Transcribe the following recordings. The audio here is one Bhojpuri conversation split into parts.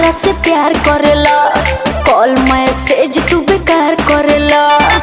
हमरा से प्यार करेला कॉल मैसेज तू बेकार करेला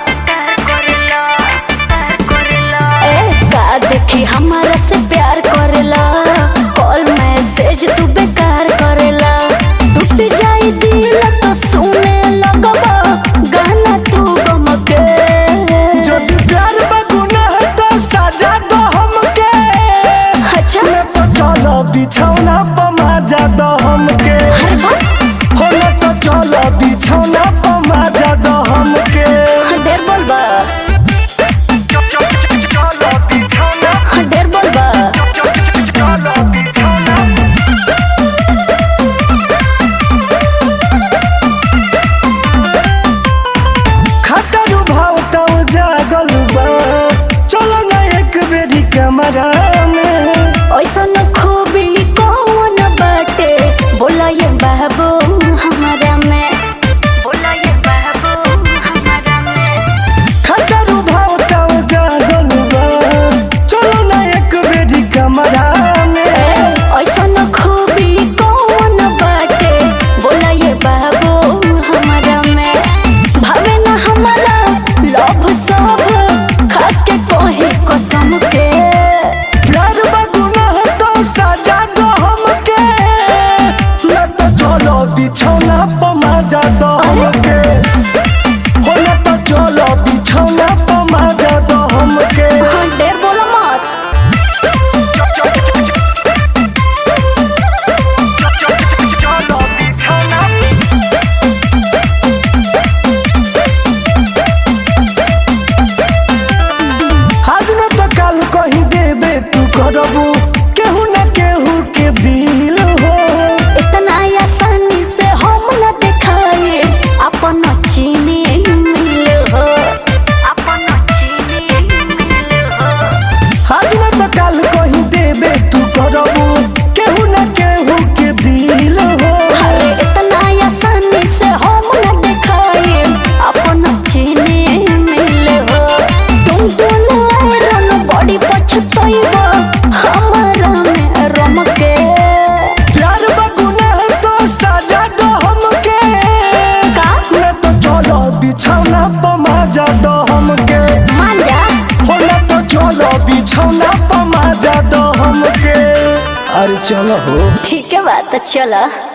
ए का देखी हमरा से प्यार करेला कॉल मैसेज तू बेकार करेला टूट जाई दिल तो सुने लगबा गाना तू गम के যদি प्यार बा गुनाह तो सजा दो हमके अच्छा न तो चलो बिछौना पर मजा दो हमके अरे वाह, हो न तो चलो बिछौना पर मजा दो हमके ढेर बोलबा चलो बिछौना ढेर बोलबा चलो बिछौना खतर भाव तो जागल बा चलो ना एक बेरी कमरा में ऐसन खूबी कौन बाटे बोला ये बाबू हमारा में बोला ये बाबू हमारा में खतर भाव तो जागल बा चलो ना एक बेरी कमरा में ए, ऐसन खूबी कौन बाटे बोला ये बाबू हमारा में भावे ना हमारा लव सब खाके कोही कसम के प्यार बा गुनाह तो सजा दो हमके न तो चलो बिछौना पर मजा दो हमके हो न तो चलो बिछौना पर मजा दो हमके हाँ, ढेर बोला मत चलो बिछौना आज न तो कल कहीं देबे तू करबू केहू न केहू के दिल हो इतना आसानी से हम न दिखाए अपन चीनी मिल हो अपन चीनी मिल हो आज न तो कल कहीं देबे तू करबू केहू न केहू के दिल हो अरे इतना आसानी से हम न दिखाए अपन चीनी मिल हो तुम दोनों आयरन बड़ी पछताइबा हमारा में रम के प्यार बा गुनाह तो सजा दो हमके का न तो चलो बिछौना पर मजा दो हमके मान जा हो न तो चलो बिछौना पर मजा दो हमके अरे चलो हो ठीक है बात चला